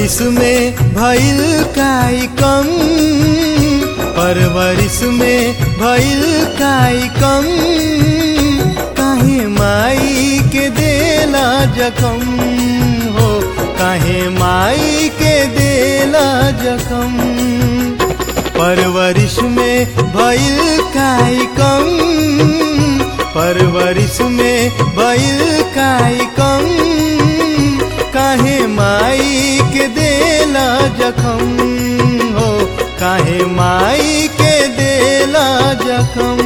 परवरिश में भइल काई कम परवरिश में भइल काई कम काहे माई के देला जखम हो काहे माई के देला जखम परवरिश में भइल काई कम परवरिश में भइल काई कम काहे माई के देला जखम हो काहे माई के देला जखम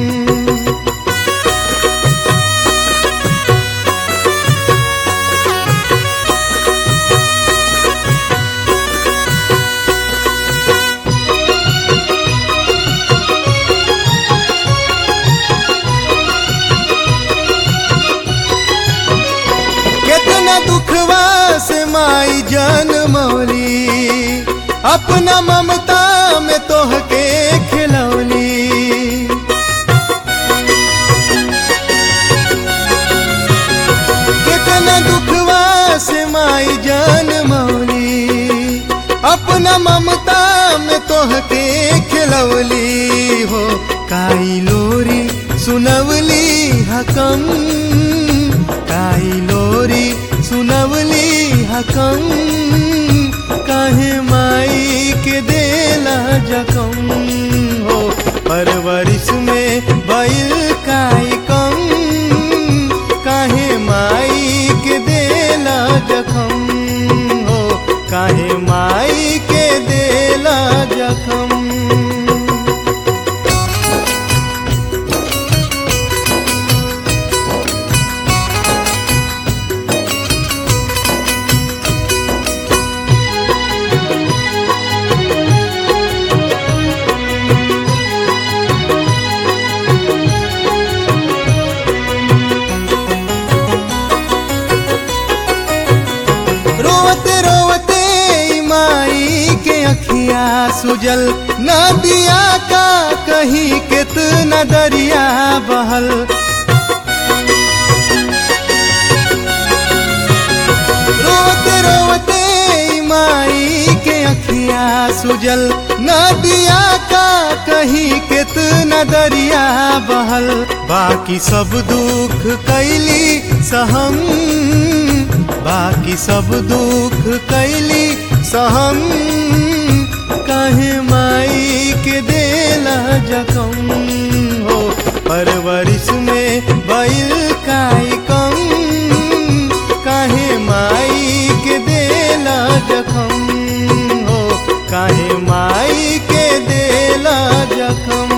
कितना दुखवा से माई जन मौली अपना ममता में तोहके खिलौली कितना दुखवा से माई जन मौली अपना ममता में तोहके खिलौली हो काई लोरी सुनवली हकम काई लोरी सुनवली हकम काहे माई के देला जखम हो परवरिश में भइल काई कम काहे माई के देला जखम हो काहे माई के देला जखम रोवते रोवते ई माई के अखिया सुजल नदिया का कहीं कितना दरिया बहल रोवते रोवते ई माई के अखिया सुजल नदिया का कहीं कितना दरिया बहल बाकी सब दुख कैली सहम बाकी सब दुख कैली सहम काहे माई के देला जखम हो परवरिश में भइल काई कम काहे माई के देला जखम हो काहे माई के देला जखम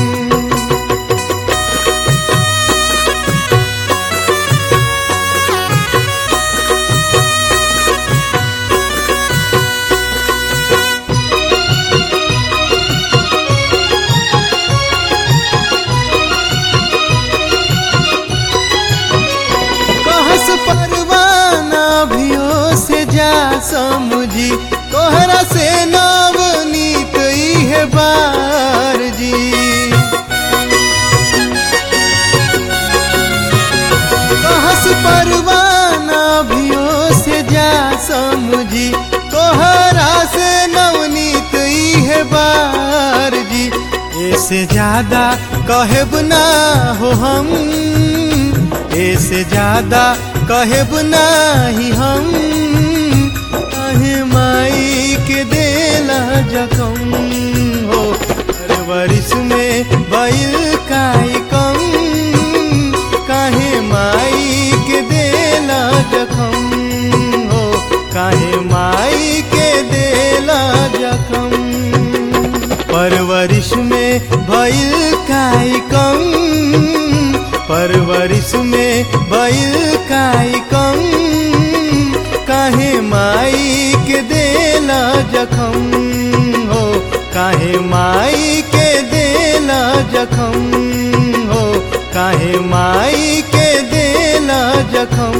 कहस परवाना भियो से जा समझी तोहरा से नवनीत है बार जी कहस परवाना भियो से जा समझी तोहरा से नवनीत है बार जी ऐसे ज्यादा कहब ना हो हम ऐसे ज्यादा कहब नाही हम काहे माई के देला जखम हो परवरिश में भइल काई कम काहे माई के देला जखम हो काहे माई के देला जखम परवरिश में भइल काई कम परवरिश में भइल काई कम काहे माई के देला जखम हो काहे माई के देला जखम हो काहे माई के देला जखम